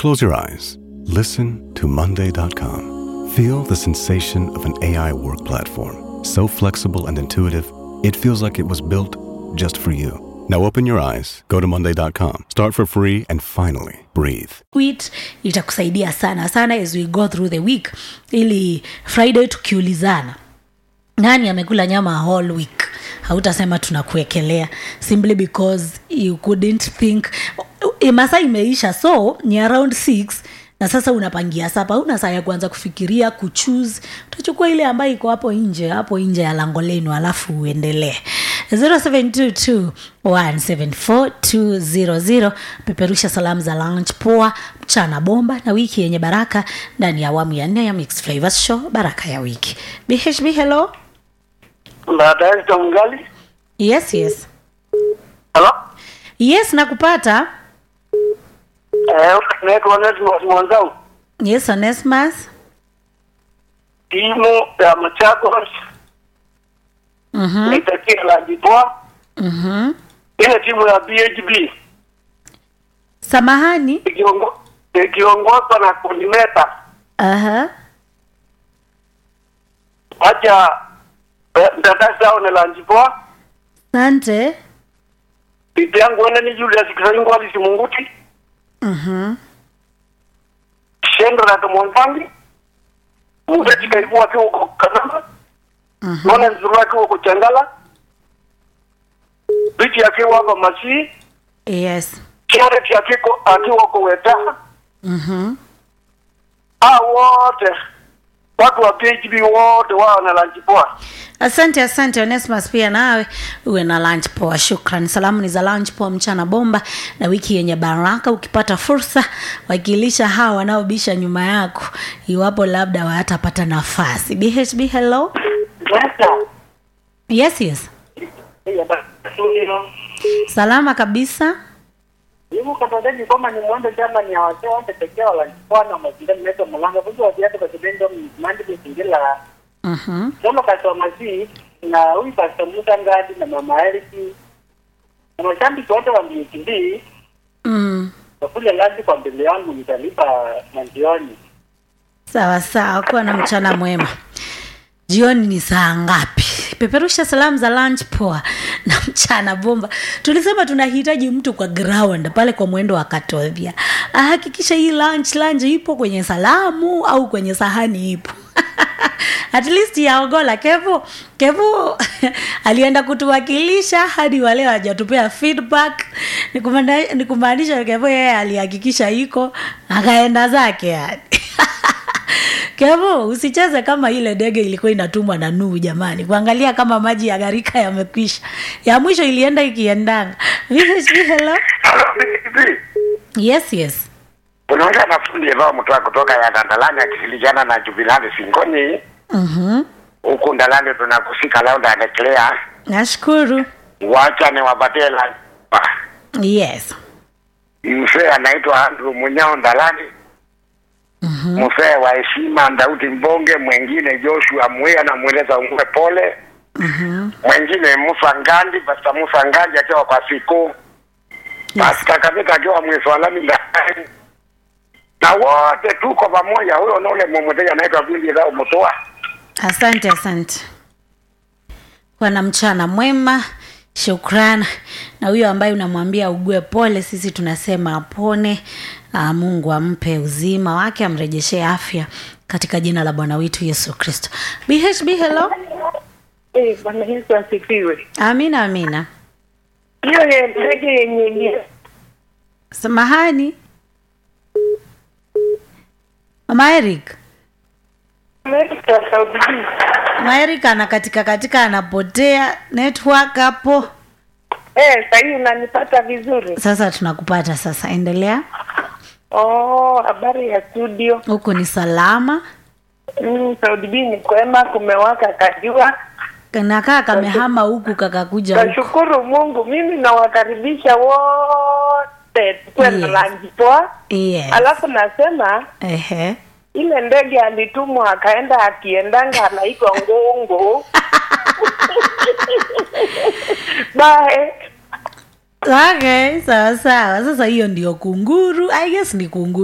Close your eyes. Listen to Monday.com. Feel the sensation of an AI work platform. So flexible and intuitive, it feels like it was built just for you. Now open your eyes, go to Monday.com, start for free, and finally breathe. quit itakusaidia sana sana as we go through the week ili friday tukiulizana nani amekula nyama whole week hautasema tunakuekelea simply because you couldn't think E, masaa imeisha so ni around 6 na sasa unapangia sapa una saa ya kuanza kufikiria kuchuse utachukua ile ambayo iko hapo nje hapo nje ya lango lenu alafu uendelee 0722174200 peperusha salamu za lunch poa mchana bomba na wiki yenye baraka ndani ya awamu ya nne ya mixed flavors show baraka ya wiki bhb hello baadaye Tongali. yes yes Hello? yes nakupata Eh, naitwa Onesmus Mwanzau. yes onesmas Timu ya Machakos Mhm, naitakia la Jitoa. mhm. Ile timu ya BHB samahani ikiongo- ikiongozwa na coordinator Aha. wacha eh, mtandasi ao ni la Jitoa. asante Bibi yangu wene ni Julius Kisaingo Alisi Munguti. Mhm. Shendo na Tomwanfangi. Mubeti karibu wakiwa huko Kanamba. Nona nzuru wakiwa huko Changala. Bichi akiwa hapa Masii. yes Charity akiko akiwa huko Wetaha. Mhm. hao wote watu wa PHB wote wao na lunch poa. asante asante onesmas pia nawe uwe na lunch poa shukran salamu ni za lunch poa mchana bomba na wiki yenye baraka ukipata fursa wakilisha hawa wanaobisha nyuma yako iwapo labda watapata nafasi bhb hello yes yes salama kabisa Hivi katadeni kama ni mwendo chama ni awase wote pekee wala kwana mazingira mmeto mulanga buzo wasiate kwa kibendo mandi kusingira Mhm. somo kasoma si na huyu pastor Musa Ngadi na mama Eriki na mashabiki wote wa BHD mm. wakule lazi kwa mbele yangu nitalipa manjioni sawa sawa kuwa na mchana mwema jioni ni saa ngapi peperusha salamu za lunch poa na mchana bomba tulisema tunahitaji mtu kwa ground pale kwa mwendo wa katodhia ahakikisha hii lunch lunch ipo kwenye salamu au kwenye sahani ipo at least yaogola kevo kevo alienda kutuwakilisha hadi wale hajatupea feedback Ni kumaanisha- ni kumaanisha kevo yeye alihakikisha iko akaenda zake yani kevo usicheze kama ile ndege ilikuwa inatumwa na nuu jamani kuangalia kama maji ya gharika yamekwisha ya mwisho ilienda ikiendanga VHB, hello yes yes unaongea na fundi ambao mtoa kutoka ya Dandalani akishirikiana na Jubilani Singoni mm-hmm. huku Ndalani tunakusika lauda anakelea nashukuru wacha ni wapatie la yes mzee anaitwa Andrew Munyao Ndalani mzee wa heshima Daudi Mbonge, mwengine Joshua Mwea na mweleza ungue pole mwengine Musa Ngandi, Pasta Musa Ngandi akiwa kwa siku Pasta Kabika akiwa mwiswalami ndani na wote tuko pamoja. Huyo na ule mmoja anaitwa Vindi Zao Mutoa. asante asante kwa na mchana mwema shukran na huyo ambaye unamwambia ugue pole sisi tunasema apone Aa, mungu ampe uzima wake amrejeshee afya katika jina la bwana wetu yesu kristo bhb hello eh bwana Yesu asifiwe amina amina hiyo ye- ndege yenye ni samahani mama eric Amerika Saudi mama eric anakatika katika anapotea network hapo eh sasa hii unanipata vizuri sasa tunakupata sasa endelea oh habari ya studio huku ni salama mm, Saudi B ni kwema kumewaka kajua nakaa kamehama huku kakakuja huku nashukuru Mungu mimi nawakaribisha wote tukuwe na Yes. lanji poa yes. alafu nasema Ehe. ile ndege alitumwa akaenda akiendanga anaitwa ngongo bae okay sawa sawa sasa hiyo ndio kunguru i guess ni kunguru